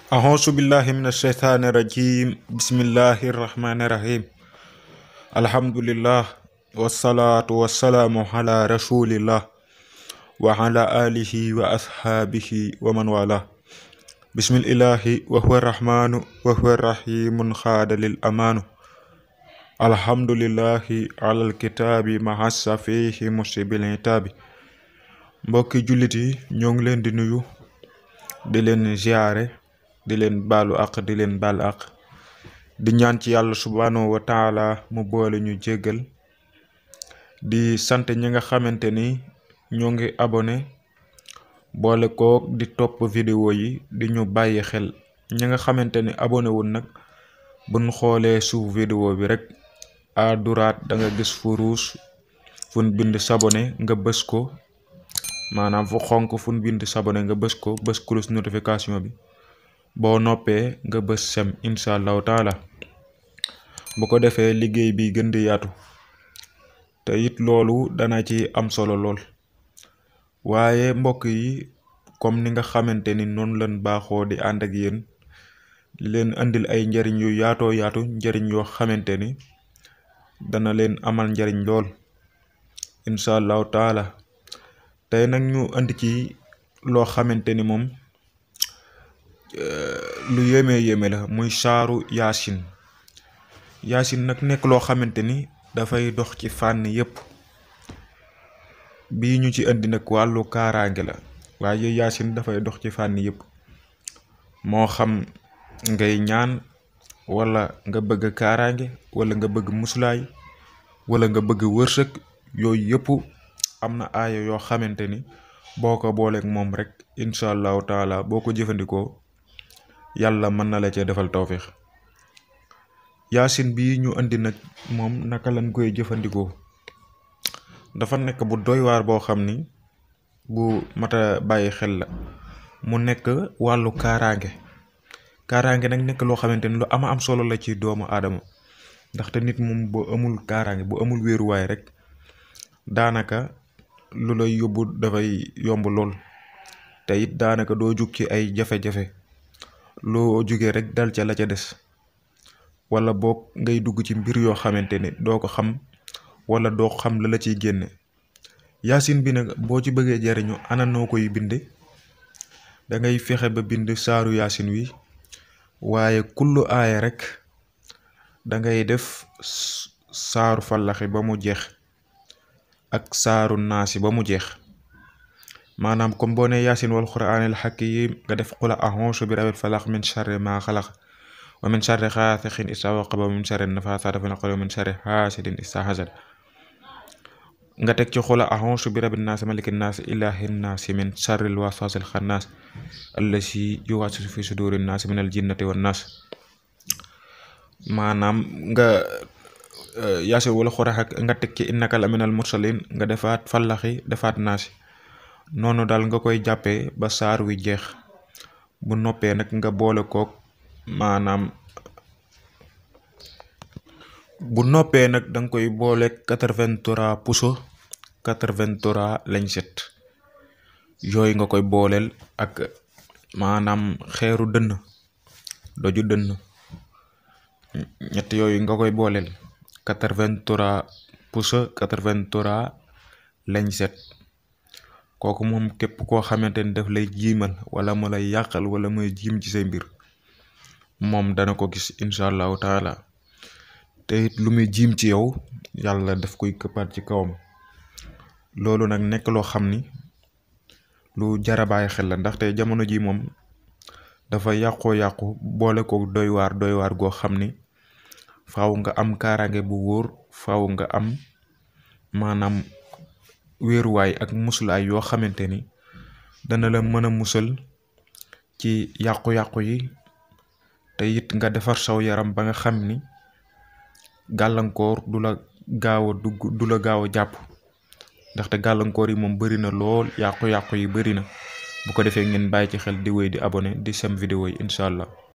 أعوذ بالله من الشيطان الرجيم بسم الله الرحمن الرحيم الحمد لله والصلاة والسلام على رسول الله وعلى آله وأصحابه ومن والاه بسم الله وهو الرحمن وهو الرحيم خاد للأمان الحمد لله على الكتاب مع السفيه مصيب العتاب mbokki jullit yi ñoo ngi leen di nuyu di leen ziare di leen baalu àq di leen baal àq di ñaan ci yàlla subhanahu wa taala mu boole ñu jéggal di sant ñi nga xamante ni ñoo ngi abonné boole kook di topp vidéo yi di ñu bàyyi xel ñi nga xamante ni abonné wul nag buñ xoolee suuf vidéo bi rek à droite da nga gis fu ruus fun bind s'abonner nga bës ko maanaam fu xonk fu ñu bind s'abonner nga bës ko bës cloche notification bi boo noppee nga bës sem incha allahu taala bu ko defee liggéey bi gën di yaatu te it loolu dana ci am solo lool waaye mbokk yi comme ni nga xamante ni noonu lañ baaxoo di ànd ak yéen di leen andil ay njariñ yu yaatoo yaatu njariñ yoo xamante ni dana leen amal njariñ lool incha allahu taala tey nag ñu andi ci loo xamante ni moom lu yéeme yéeme la muy saaru yaasin yaasin nag nekk loo xamante ni dafay dox ci fànn yépp bii ñu ci indi nag wàllu kaaraange la waaye yaasin dafay dox ci fànn yépp moo xam ngay ñaan wala nga bëgg kaaraange wala nga bëgg musulaay wala nga bëgg wërsëg yooyu yépp am na aaya yoo xamante ni boo ko booleeg moom rek incha allahu taala boo ko jëfandikoo yàlla mën na la cee defal tawféex yaasin bii ñu indi nag moom naka lañ koy jëfandikoo dafa nekk bu doy waar boo xam ni bu mata bàyyi xel la mu nekk wàllu kaaraange kaaraange nag nekk loo xamante ni lu ama am solo la ci doomu aadama ndaxte nit moom bu amul kaaraange bu amul wéeruwaay rek daanaka lu lay yóbbu dafay yomb lool te it daanaka doo jug ci ay jafe-jafe loo jugee rek dal ca la ca des wala boog ngay dugg ci mbir yoo xamante ni doo ko xam wala doo xam la la ciy génne yaasin bi nag boo ci bëggee jariñu ana noo koy binde da ngay fexe ba bind saaru yaasin wi waaye kullu aaya rek da ngay def saaru fallaxi ba mu jeex ak saaru naasi ba mu jeex maanaam comme boo ne yaasin wal quraanil hakiim nga def qul a'uuzu bi rabbil falaq min sharri maa xalaq wa min sharri xaasiqin izaa waqab wa min sharri nafaasaati fil uqad wa min sharri haasidin izaa hasad nga teg ci qul a'uuzu bi rabbin naas malikin naas ilaahin naas min sharril waswaasil xannaas allazii yuwaswisu fii suduurin naas minal jinnati wan naas maanaam nga yaasin wala xurax ak nga teg ci innaka la minal mursalin nga defaat fallaxi defaat naasi noonu daal nga koy jàppee ba saar wi jeex bu noppee nag nga boole kook maanaam bu noppee nag danga koy boole quatre-vingt-trois puso quatre-vingt-trois lañset yooyu nga koy booleel ak maanaam xeeru dënn doju dënn ñett yooyu nga koy booleel quatre-vingt-trois puso quatre-vingt-trois lañset kooku moom képp koo xamante ni daf lay jiimal wala mu lay yàqal wala muy jiim ci say mbir moom dana ko gis incha allahu taala te it lu muy jiim ci yow yàlla daf koy këppaat ci kawam loolu nag nekk loo xam ni lu jar a bàyyi xel la ndaxte jamono ji moom dafa yàqoo yàqu boole ko doy waar doy waar goo xam ni faaw nga am kaaraange bu wóor faaw nga am maanaam wéeruwaay ak musulaay yoo xamante ni dana la mën a musal ci yàqu-yàqu yi te it nga defar saw yaram ba nga xam ni gàllankoor du la gaaw a dugg du la gaaw a jàpp ndaxte gàllankoor yi moom bari na lool yàqu-yàqu yi bari na bu ko defee ngeen bàyyi ci xel di wéy di abonné di sem vidéo yi incha allah